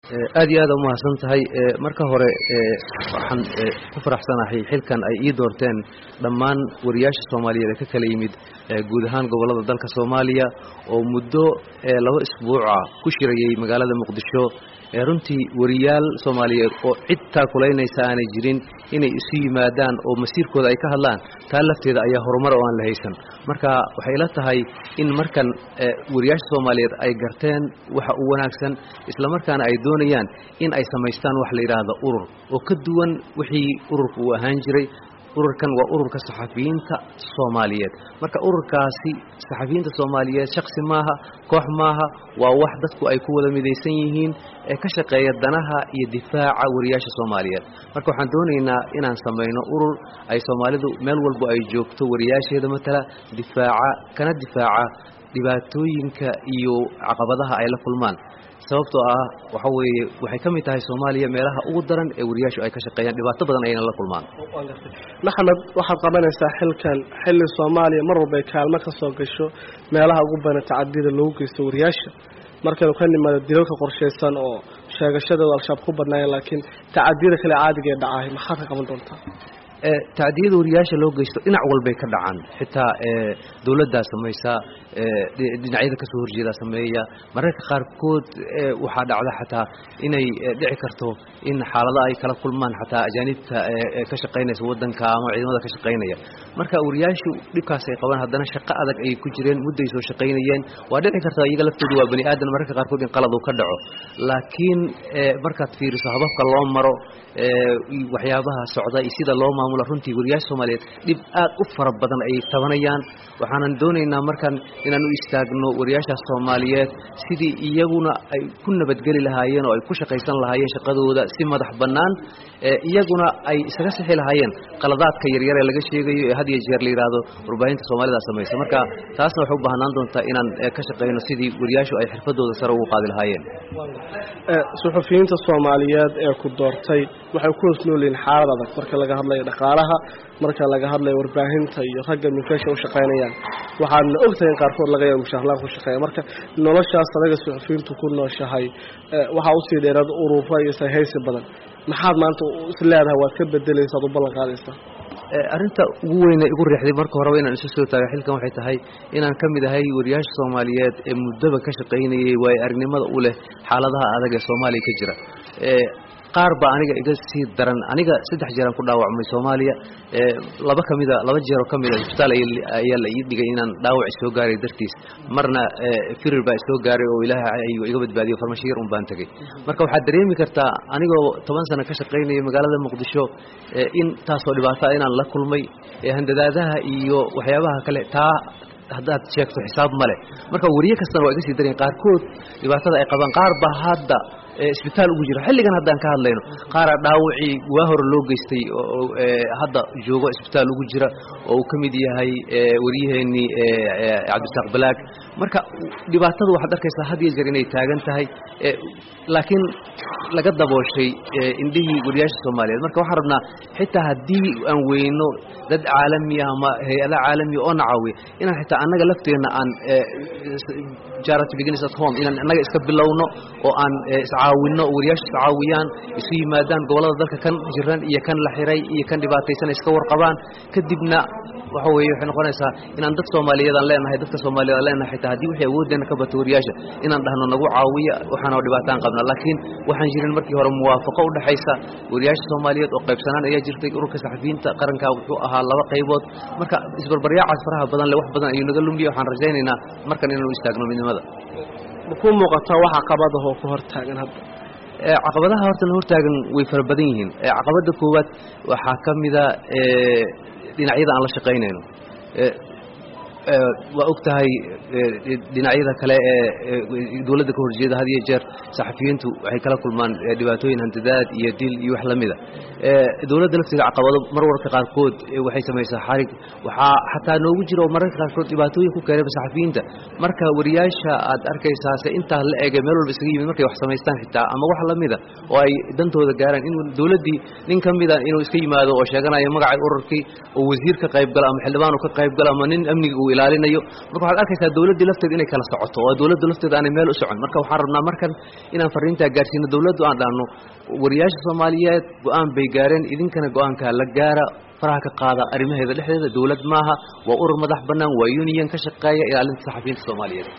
aad iyo aad umahadsan tahay marka hore waxaan ku faraxsanahay xilkan ay ii doorteen dhammaan wariyaasha soomaaliyeed ee ka kala yimid guud ahaan gobollada dalka soomaaliya oo muddo laba isbuuca ku shirayay magaalada muqdisho runtii wariyaal soomaaliyeed oo cid taakulaynaysa aanay jirin inay isu yimaadaan oo masiirkooda ay ka hadlaan taa lafteeda ayaa horumar oo aan la haysan marka waxay ila tahay in markan wariyaasha soomaaliyeed ay garteen waxa u wanaagsan islamarkaana ay doonayaan in ay samaystaan wax la yidhaahdo urur oo ka duwan wixii ururka uu ahaan jiray ururkan waa ururka saxafiyiinta soomaaliyeed marka ururkaasi saxafiyiinta soomaaliyeed shaksi maaha koox maaha waa wax dadku ay ku wada midaysan yihiin ee ka shaqeeya danaha iyo difaaca wariyaasha soomaaliyeed marka waxaan doonaynaa inaan samayno urur ay soomaalidu meel walbo ay joogto wariyaasheeda matala difaaca kana difaaca dhibaatooyinka iyo caqabadaha ay la kulmaan sababtoo ah waxa weeye waxay ka mid tahay soomaaliya meelaha ugu daran ee wariyaashu ay ka shaqeeyaan dhibaato badan ayna la kulmaan maxamed waxaad qabanaysaa xilkan xilli soomaaliya mar walba ay kaalmo ka soo gasho meelaha ugu badan tacadiyada lagu geysto wariyaasha markaynu ka nimaado dilalka qorshaysan oo sheegashadooda al-shabaab ku badnaayeen laakiin tacadiyada kale caadiga ee dhacahay maxaad ka qaban doontaa tacdiyada wariyaasha loo geysto dhinac walbay ka dhacaan xitaa dowladdaa samaysa dhinacyada kasoo horjeedaa sameeya mararka qaarkood waxaa dhacda xataa inay dhici karto in xaalado ay kala kulmaan xataa ajaanibta ka shaqaynaysa wadanka ama ciidamada ka shaqaynaya marka wariyaashu dhibkaas ay qabaan haddana shaqo adag ayay ku jireen mudday soo shaqaynayeen waa dhici karta iyaga laftoodu waa bani aadan mararka qaarkood in qalad uu ka dhaco laakiin markaad fiiriso hababka loo maro waxyaabaha socda iyo sida loo maamulo runtii wariyaasha soomaaliyeed dhib aad u fara badan ay tabanayaan waxaanan doonaynaa markan inaan u istaagno wariyaashaas soomaaliyeed sidii iyaguna ay ku nabadgeli lahaayeen oo ay ku shaqaysan lahaayeen shaqadooda si madax bannaan iyaguna ay isaga sixi lahaayeen qaladaadka yaryar ee laga sheegayo ee had iyo jeer la yidhaahdo warbaahinta soomaalida samaysa marka taasna waxay u baahnaan doontaa inaan ka shaqayno sidii wariyaashu ay xirfadooda sare ugu qaadi lahaayeen suxufiyiinta soomaaliyeed ee ku doortay waxay ku hoos nool yihiin xaalad adag marka laga hadlayo dhaqaalaha marka laga hadlayo warbaahinta iyo ragga milkeesha u shaqaynayaan waxaadna ogtahay in qaarkood laga yaabo mushaarlaan ku shaqeeya marka noloshaas adaga suxufiyiintu ku nooshahay waxaa usii dheeraad urura iyo sayhaysi badan maxaad maanta is leedahay waad ka bedelaysaad u ballan qaadaysaa arrinta ugu weyne igu riixday marka horeba inaan isu soo taaga xilkan waxay tahay inaan ka mid ahay wariyaasha soomaaliyeed ee muddaba ka shaqaynayay waayo aragnimada u leh xaaladaha adag ee soomaaliya ka jira qaar baa aniga iga sii daran aniga saddex jeeraan ku dhaawacmay soomaaliya laba kamida laba jeeroo ka mida isbitaal ayaa la ii dhigay inaan dhaawac isoo gaaray dartiis marna firir baa isoo gaaray oo ilaahay ayuu iga badbaadiyo farmashiir un baan tegey marka waxaad dareemi kartaa anigoo toban sano ka shaqaynaya magaalada muqdisho in taasoo dhibaata inaan la kulmay handadaadaha iyo waxyaabaha kale taa haddaad sheegto xisaab ma leh marka wariye kastana waa iga sii daryan qaarkood dhibaatada ay qabaan qaar baa hadda isbitaal ugu jira xilligan haddaan ka hadlayno qaaraa dhaawacii waa hore loo geystay oo hadda joogo isbitaal ugu jira oo uu ka mid yahay waryaheennii cabdisaaq balaag marka dhibaatada waxaad arkaysaa had iyo jeer inay taagan tahay laakiin laga dabooshay indhihii wariyaasha soomaaliyeed marka waxaan rabnaa xitaa haddii aan weyno dad caalami ah ama hay-ada caalamiya oo na caawiya inaan xitaa annaga lafteenna aan charity begins at home inaan annaga iska bilowno oo aan iscaawinno wariyaasha iscaawiyaan isu yimaadaan gobollada dalka kan jiran iyo kan la xiray iyo kan dhibaataysan iska warqabaan kadibna waxa weeye waxay noqonaysaa inaan dad soomaaliyeed aan leenahay dadka soomaaliyeed aan leenahay xitaa haddii wixii awooddeena ka bato wariyaasha inaan dhahno nagu caawiya waxaana dhibaataan qabna laakiin waxaan jirin markii hore muwaafaqo u dhexaysa wariyaasha soomaaliyeed oo qaybsanaan ayaa jirtay ururka saxafiyiinta qarankaa wuxuu ahaa laba qaybood marka isbarbaryaacaas faraha badan le wax badan ayuu naga lumiya waxaan rajaynaynaa markan inaanu istaagno midnimada makuu muuqataa waxa qabadahoo ku hortaagan hadda caqabadaha horta la hortaagan way fara badan yihiin caqabada koowaad waxaa ka mida dhinacyada aan la shaqaynayno waa og tahay dhinacyada kale ee dowladda ka horjeeda had iyo jeer saxafiyiintu waxay kala kulmaan dhibaatooyin hantadaad iyo dil iyo wax lamida dowladda lafteeda caqabado mar warka qaarkood waxay samaysaa xarig waxaa xataa noogu jira oo mararka qaarkood dhibaatooyin ku keenaba saxafiyiinta marka wariyaasha aad arkaysaa se intaa la ege meel walba isaga yimid markay wax samaystaan xitaa ama wax lamida oo ay dantooda gaaraan in dowladdii nin ka mida inuu iska yimaado oo sheeganayo magacay ururkii oo wasiir ka qayb galo ama xildhibaan uu ka qayb galo ama nin amniga uu ilaalinayo marka waxaad arkaysaa dawladdii lafteeda inay kala socoto oo dawladda lafteeda aanay meel u socon marka waxaan rabnaa markan inaan fariintaa gaarsiino dawladdu aan dhahno wariyaasha soomaaliyeed go-aan bay gaareen idinkana go-aankaa la gaara faraha ka qaada arrimaheeda dhexdeeda dawlad maaha waa urur madax bannaan waa union ka shaqeeya ilaalinta saxafiyiinta soomaaliyeed